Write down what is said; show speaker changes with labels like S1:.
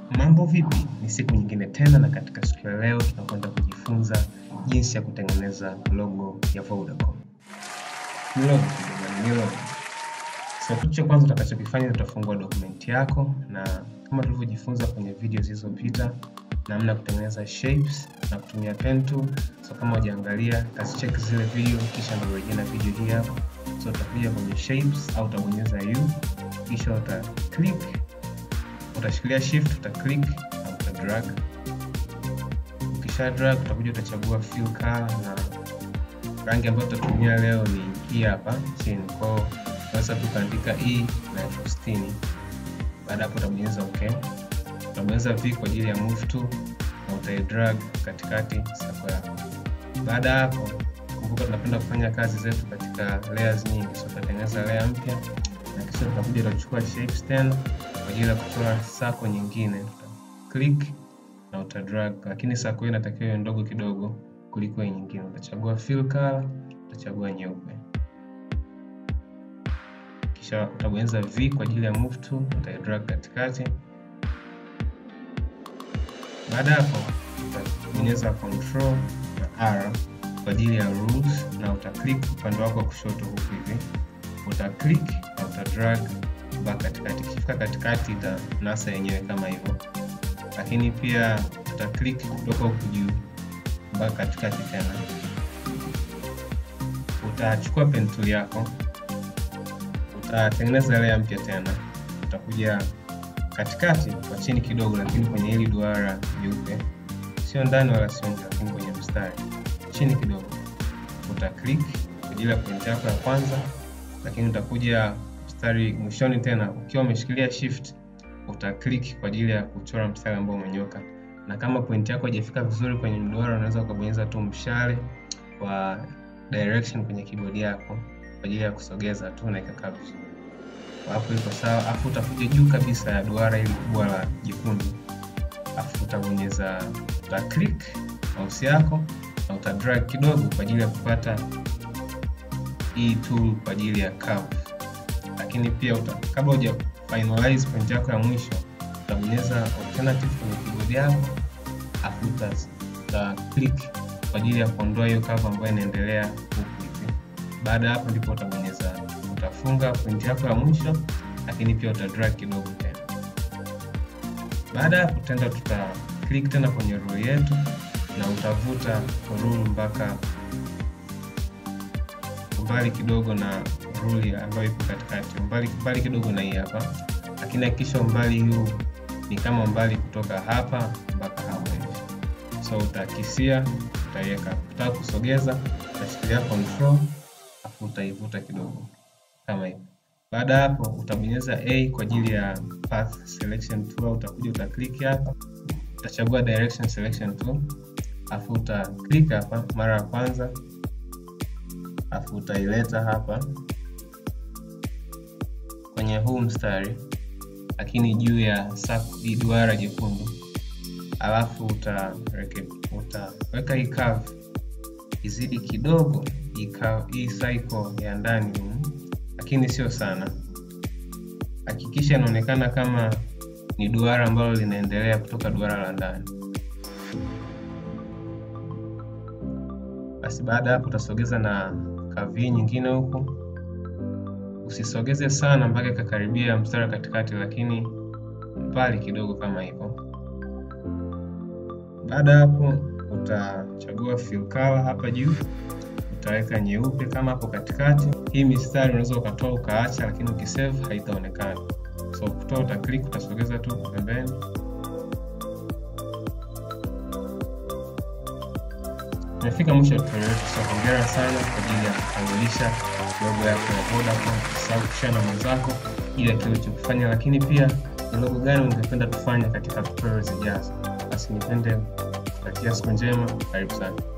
S1: Mambo vipi? Ni siku nyingine tena, na katika siku ya leo tunakwenda kujifunza jinsi ya kutengeneza logo ya Vodacom. Ni logo tu jamani, ni logo. So kitu cha kwanza utakachokifanya utafungua dokumenti yako, na kama tulivyojifunza kwenye video zilizopita, namna ya kutengeneza shapes na kutumia pen tool. So kama hujaangalia, kazicheck zile video, kisha ndio urejea na video hii hapa. So utakuja kwenye shapes au utabonyeza u, kisha uta click utashikilia shift uta click na uta drag. Ukisha drag utakuja utachagua fill color, na rangi ambayo tutatumia leo ni hii hapa chini. Kwa hiyo unaweza tukaandika e na elfu sitini. Baada hapo utabonyeza okay, utabonyeza v kwa ajili ya move to na utai drag katikati sako yako. Baada hapo, kumbuka tunapenda kufanya kazi zetu katika layers nyingi, so tutatengeneza layer mpya na kisha tutakuja tutachukua shapes tena kwa ajili ya kuchora sako nyingine, click na uta drag, lakini sako hiyo inatakiwa iwe ndogo kidogo kuliko hii nyingine. Utachagua fill color, utachagua nyeupe, kisha utabonyeza v kwa ajili ya move to, uta drag katikati. Baada hapo utabonyeza control na r kwa ajili ya rules, na uta click upande wako wa kushoto huku hivi, uta click na uta drag mpaka katikati. Ikifika katikati ita nasa yenyewe kama hivyo, lakini pia uta click kutoka huku juu mpaka katikati tena. Utachukua pen tool yako, utatengeneza layer mpya tena, utakuja katikati kwa chini kidogo, lakini kwenye hili duara jeupe, sio ndani wala sio nje, lakini kwenye mstari chini kidogo, uta click kwa ajili ya point yako ya kwanza, lakini utakuja mstari mwishoni tena, ukiwa umeshikilia shift uta click kwa ajili ya kuchora mstari ambao umenyoka. Na kama point yako haijafika vizuri kwenye mduara, unaweza ukabonyeza tu mshale wa direction kwenye keyboard yako kwa ajili ya kusogeza tu na ikakaa vizuri. Hapo iko sawa, afu utakuja juu kabisa ya duara hili kubwa la jekundu, afu utabonyeza uta click mouse yako na uta drag kidogo kwa ajili ya kupata hii tool kwa ajili ya curve lakini pia uta, kabla uja finalize point yako ya mwisho utabonyeza alternative kwenye keyboard yako afu uta click kwa ajili ya kuondoa hiyo curve ambayo inaendelea huku hivi. Baada ya hapo ndipo utabonyeza utafunga point yako ya mwisho, lakini pia uta drag kidogo tena. Baada ya hapo tenda tuta click tena kwenye rule yetu na utavuta rule mpaka umbali kidogo na rule ambayo ipo katikati, umbali mbali kidogo na hii hapa, lakini hakikisha umbali huu ni kama umbali kutoka hapa mpaka hapa hivi. So utakisia, utaiweka. Ukitaka kusogeza, utashikilia control afu utaivuta kidogo kama hivi. Baada ya hapo, utabonyeza A kwa ajili ya path selection tool. Utakuja uta click hapa, utachagua direction selection tool, afu uta click hapa mara ya kwanza, afu utaileta hapa kwenye huu mstari lakini juu ya duara jekundu, alafu utaweka hii curve izidi kidogo hii cycle ya ndani humu, lakini sio sana. Hakikisha inaonekana kama ni duara ambalo linaendelea kutoka duara la ndani. Basi baada ya hapo utasogeza na curve nyingine huku Usisogeze sana mpaka ikakaribia mstari wa katikati, lakini mbali kidogo kama hivyo. Baada ya hapo, utachagua fill color hapa juu, utaweka nyeupe kama hapo katikati. Hii mistari unaweza ukatoa ukaacha, lakini ukisave haitaonekana. So kutoa uta click, utasogeza tu pembeni. Tumefika mwisho wa tutorial yetu, so hongera sana kwa ajili ya kukamilisha logo yako ya Vodacom. Usisahau kushare na mwenzako ili kile ulichokifanya, lakini pia ni logo gani ungependa tufanye katika tutorial zijazo. Basi nipende kutakia siku njema, karibu sana.